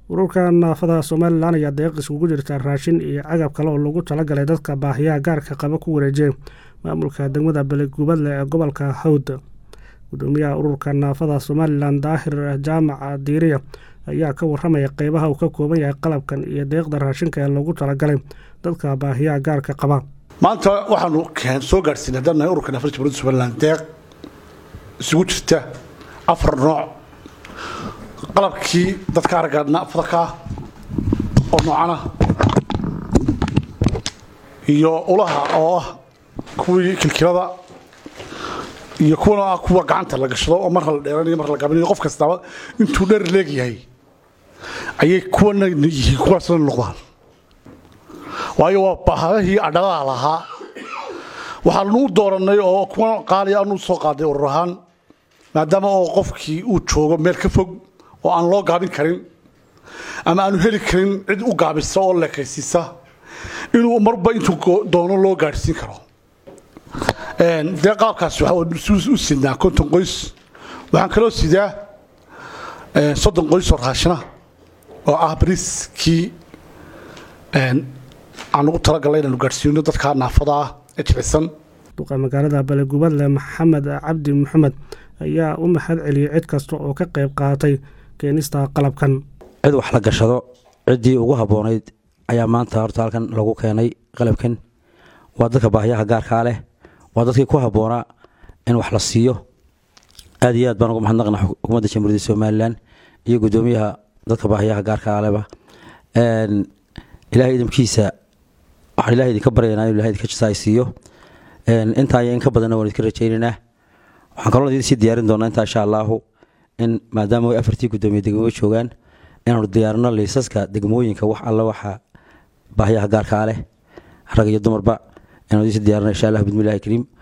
ururka naafada somalilan ayaa deeq iskugu jirta raashin iyo cagab kale oo lagu talagalay dadka baahiyaha gaarka qaba ku wareejiyay maamulka degmada belegubadle ee gobolka hawd gudoomiyaha ururka naafada somalilan daahir jaamac diiriya ayaa ka waramaya qeybaha uu ka kooban yahay qalabkan iyo deeqda raashinka ee loogu talagalay dadka baahiyaha gaarka qaba maanta waxaanu soo gaadhsiinay haddaan nahay ururka naafada jamhuuriyadda somalilan deeq isugu jirta afar nooc qalabkii dadka aragga naafada ka ah oo noocana iyo ulaha oo ah kuwii kilkilada iyo kuwana ah kuwa gacanta la gashado oo marka la dheeranayo marka la gabanayo qof kastaba intuu dheer leegyahay ayay kuwana yihiin kuwaasna noqdaan waayo waa bahadahii adhadaha lahaa waxaanu u doorannay oo kuwa qaaliya aanu soo qaaday urur ahaan maadaama oo qofkii uu joogo meel ka fog oo aan loo gaabin karin ama aanu heli karin cid u gaabisa oo leekaysiisa inuu marba intuu doono loo gaadhsiin karo dee qaabkaas waxaa u sidnaa konton qoys waxaan kaloo sidaa soddon qoys oo raashina oo ah bariiskii aan ugu talagalnay inaanu gaadhsiino dadka naafada ah ee jicisan duqa magaalada balegubadle maxamed cabdi maxamed ayaa u mahad celiyey cid kasta oo ka qayb qaatay keenista qalabkan cid wax la gashado ciddii ugu habboonayd ayaa maanta horta halkan lagu keenay qalabkan waa dadka baahiyaha gaarkaa leh waa dadkii ku habboonaa in wax la siiyo aad iyo aad baan ugu mahadnaqna xukuumadda jamhuuriyadda somalilan iyo guddoomiyaha dadka baahiyaha gaarkaa leba ilaahay idamkiisa waxaan ilahay idinka baryaynaa inu ilahay idinka jasaay siiyo intaa iyo in ka badanna waan idinka rajaynaynaa waxaan kaloo idin sii diyaarin doonaa intaa insha allaahu in maadaama way afartii guddoomiye degmo joogaan inaanu diyaarino liisaska degmooyinka wax alla waxa baahiyaha gaarkaa leh rag iyo dumarba inaanu idin sii diyaarino insha allah bismillahi kariim